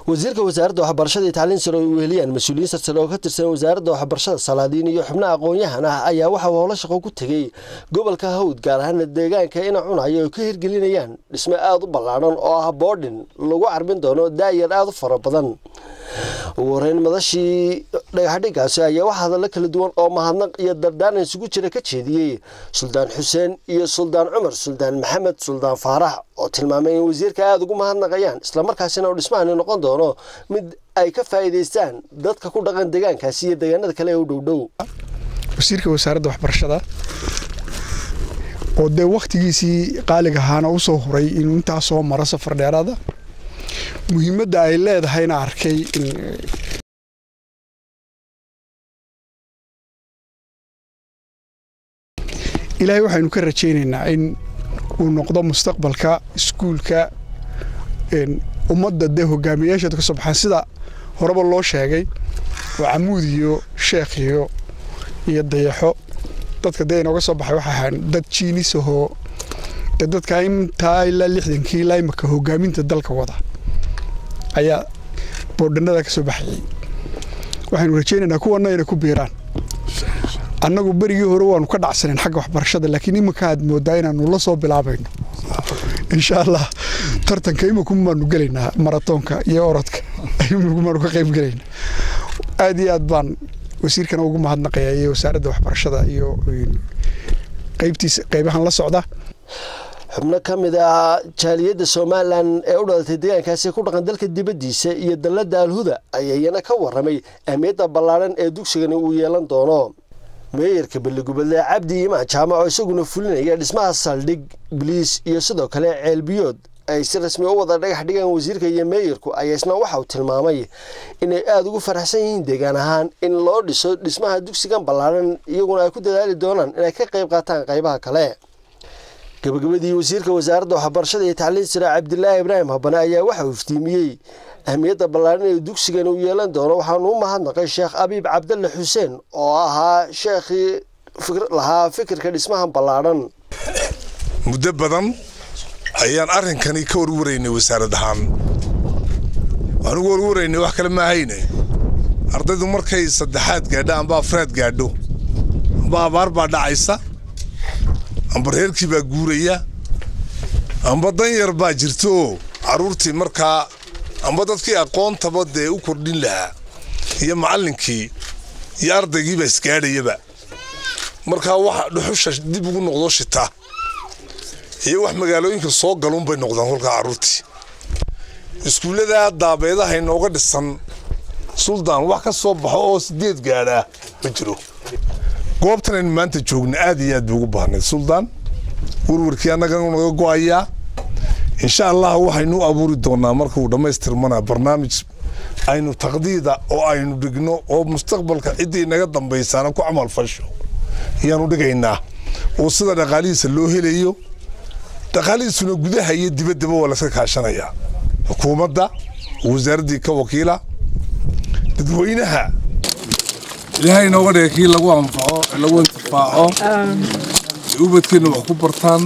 wasiirka wasaaradda waxbarashada iyo tacliin sare oo ay weheliyaan mas-uuliyiin sarsare oo ka tirsan wasaaradda waxbarashada salaadiin iyo xubno aqoon-yahan ah ayaa waxa uu howlo shaqo ku tegey gobolka hawd gaar ahaana deegaanka ina cunayo oo ka hirgelinayaan dhisme aada u ballaadhan oo ah boodhin lagu carbin doono daayar aada u fara badan ugu horeyn madashii dhagaxdhigaasi ayaa wax hadallo kala duwan oo mahadnaq iyo dardaaran isugu jira ka jeediyey suldaan xuseen iyo suldaan cumar suldaan maxamed suldaan faarax oo tilmaamay in wasiirka aada ugu mahadnaqayaan islamarkaasina uu dhismahani noqon doono mid ay ka faa'iidaystaan dadka ku dhaqan deegaankaasi iyo deegaanada kale ee u dhowdhow wasiirka wasaaradda waxbarashada oo dee wakhtigiisii qaaliga ahaana u soo huray inuu intaa soo maro safar dheeraada muhiimadda ay leedahayna arkay in ilaahay waxaynu ka rajaynaynaa in uu noqdo mustaqbalka iskuulka ummadda dee hogaamiyayaasheeda ka soo baxaan sida horeba loo sheegay oo camuud iyo sheekh iyo iyo dayaxo dadka dee inooga soo baxay waxay ahaan dad jiinis ahoo dee dadka intaa ilaa lixdankii ilaa imaka hogaaminta dalka wada ayaa boodhanada ka soo baxayay waxaynu rajaynaynaa kuwana inay ku biiraan annagu berigii hore waanu ka dhacsaneen xagga waxbarashada laakiin iminka aad moodaa inaanu la soo bilaabayno insha allah tartanka iminkumaanu gelaynaa maratoonka iyo orodka iminkumaanu ka qayb gelaynaa aad iyo aad baan wasiirkana ugu mahadnaqayaa iyo wasaaradda waxbarashada iyo qaybtiisa qaybahan la socda xubno ka mid ah jaaliyadda somalilan ee u dhalatay deegaankaasi ku dhaqan dalka dibaddiisa iyo dalladda alhuda ayaa iyana ka warramay ahmiyadda ballaadhan ee dugsigani uu yeelan doono meeyarka balligubadle cabdi imaan jaamac oo isaguna fulinaya dhismaha saldhig biliis iyo sidoo kale ceelbiyood ay si rasmi u wada dhagax dhigaan wasiirka iyo meeyarku ayaa isna waxa uu tilmaamay inay aada ugu faraxsan yihiin deegaan ahaan in loo dhiso dhismaha dugsigan ballaadhan iyaguna ay ku dadaali doonaan inay ka qayb qaataan qaybaha kale gabagabadii wasiirka wasaaradda waxbarashada iyo tacliin sare cabdilaahi ibraahim habane ayaa waxa uu iftiimiyey ahmiyadda ballaadhan ee dugsigan uu yeelan doono waxaanu u mahadnaqay sheekh abiib cabdalle xuseen oo ahaa sheekhii lahaa fikirka dhismahan ballaadhan muddo badan ayaan arrinkani ka warwaraynay wasaarad ahaan waanu warwaraynay wax kale maahayne ardaydu markay saddexaad gaadho amba afraad gaadho amba abaar baa dhacaysa amba reerkii baa guuraya amba danyar baa jirta oo carruurtii markaa amba dadkii aqoontaba dee u kordhin lahaa iyo macallinkii iyo ardaygiibaa isgaadhayaba markaa wax dhuxusha dib ugu noqdo shita iyo wax magaalooyinka soo galuunbay noqdaan kolkaa carruurtii iskuulladaa daabeedaha inooga dhisan suldaan wax ka soo baxo oo sideed gaadhaa ma jiro goobtan aynu maanta joogna aad iyo aad bay ugu baahnayd suldaan warwarkii annaga naga go'ayaa insha allah waxaynu u abuuri doonaa marka uu dhammaystirmana barnaamij aynu taqdiida oo aynu dhigno oo mustaqbalka ciddii naga dambaysaana ku camal fasho ayaanu dhigaynaa oo sida dhaqaalihiisa loo helayo dhaqaalihiisuna gudaha iyo dibaddaba waa laska kaashanayaa xukuumadda wasaaraddii ka wakiila dadweynaha ilaahay inooga dhiga kii lagu anfaco lagu intifaaco ubadkeenna wax ku bartaan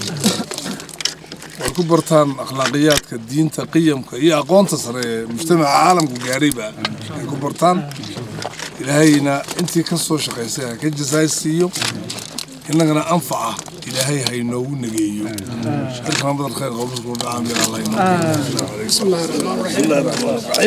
way ku bartaan akhlaaqiyaadka diinta qiyamka iyo aqoonta sare ee mujtamaca caalamku gaadhayba ay ku bartaan ilaahayna intii ka soo shaqaysay ha ka jasaay siiyo innagana anfaca ilaahay ha inoogu nageeyo shirkana badal khayr qowlusku dhacaamir allah inoo